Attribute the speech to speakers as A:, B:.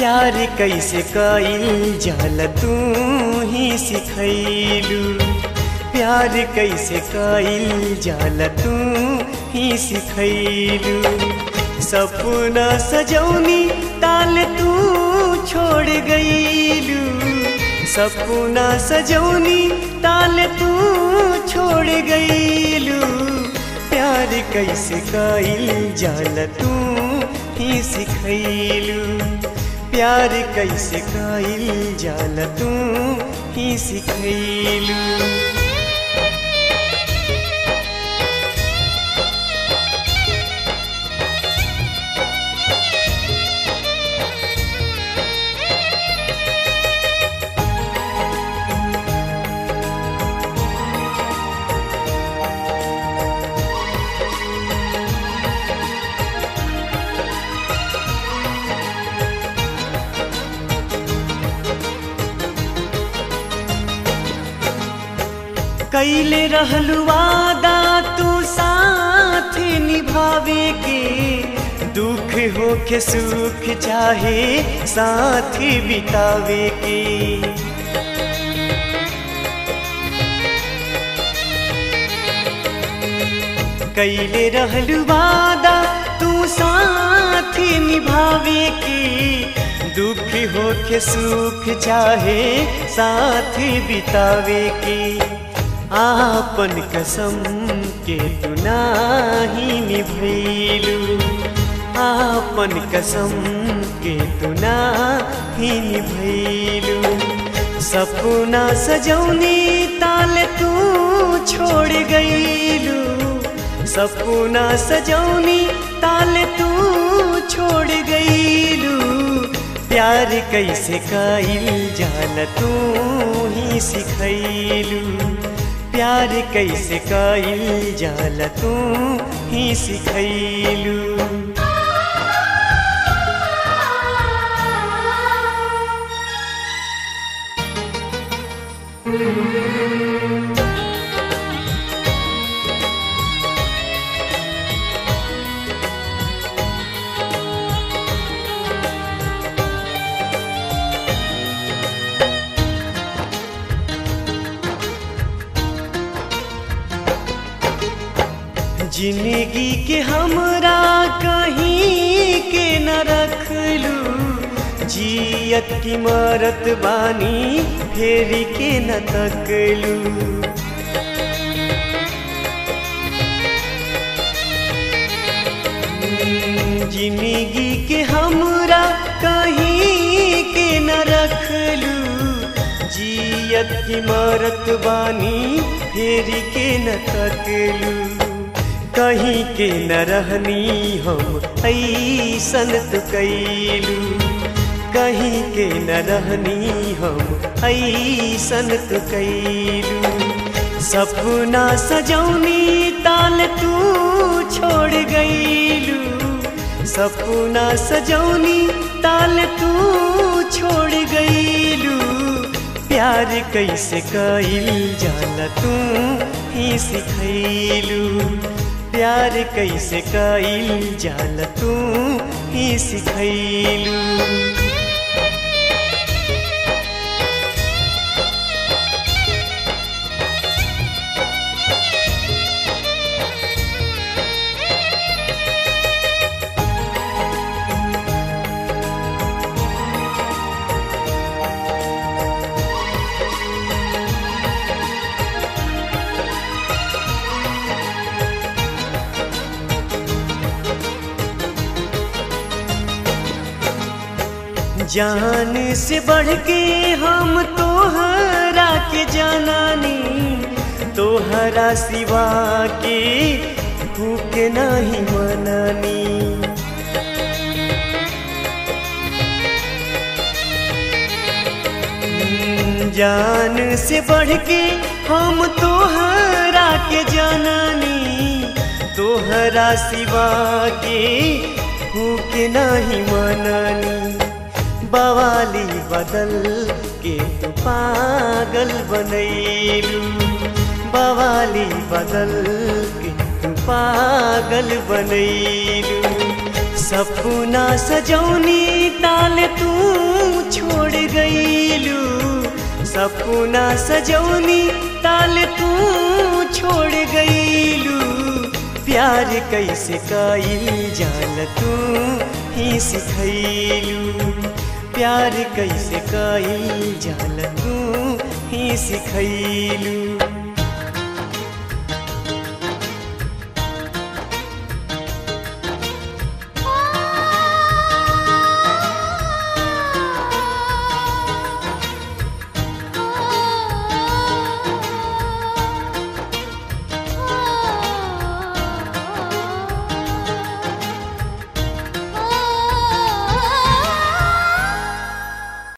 A: प्यार कैसे कईल जाल तू ही सिखैलू प्यार कैसे कईल जाल तू ही सिखैलू सपना सजौनी ताल तू छोड़ गईलू सपना सजौनी ताल तू छोड़ गईलू प्यार कैसे कईल जाल तू ही सिखैलू प्यार कैसे कईल जाल तू ही सिखैलू कैले रहलू वादा तू साथ निभावे के दुख हो के सुख चाहे साथ बितावे के कैले रहलू वादा तू साथ निभावे के दुख हो के सुख चाहे साथ बितावे के आपन कसम के तू नाही निभैलू आपन कसम के तू नाही निभैलू सपना सजौनी ताल तू छोड़ गईलू सपना सजौनी ताल तू छोड़ गईलू प्यार कैसे कईल जाल तू ही सिखैलू प्यार कैसे कईल जाल तू ही सिखैलू जिंदगी के हमरा कहीं के न रखलू जियत की मरत बानी फेरी के न तकलू जिंदगी के हमरा कहीं के न रखलू जियत की मरत बानी फेरी के न तकलू कहीं के न रहनी हम ऐसन तो कैलू कहीं के न रहनी हम ऐसन तो कैलू सपना सजौनी ताल तू छोड़ गईलू सपना सजौनी ताल तू छोड़ गईलू प्यार कैसे कईल जाल तू ही सिखैलू प्यार कैसे कईल जाल तू ही सिखैलू जान से बढ़ के हम तोहरा के जानानी तोहरा सिवा के भूख नहीं मनानी जान से बढ़ के हम तोहरा के जानानी तोहरा सिवा के भूख नहीं मनानी बवाली बदल के तू पागल बनैलू बवाली बदल के तू पागल बनैलू सपना सजौनी ताल तू छोड़ गईलू सपना सजौनी ताल तू छोड़ गईलू प्यार कैसे कईल जाल तू ही सिखैलू प्यार कैसे कईल जाल तू ही सिखैलू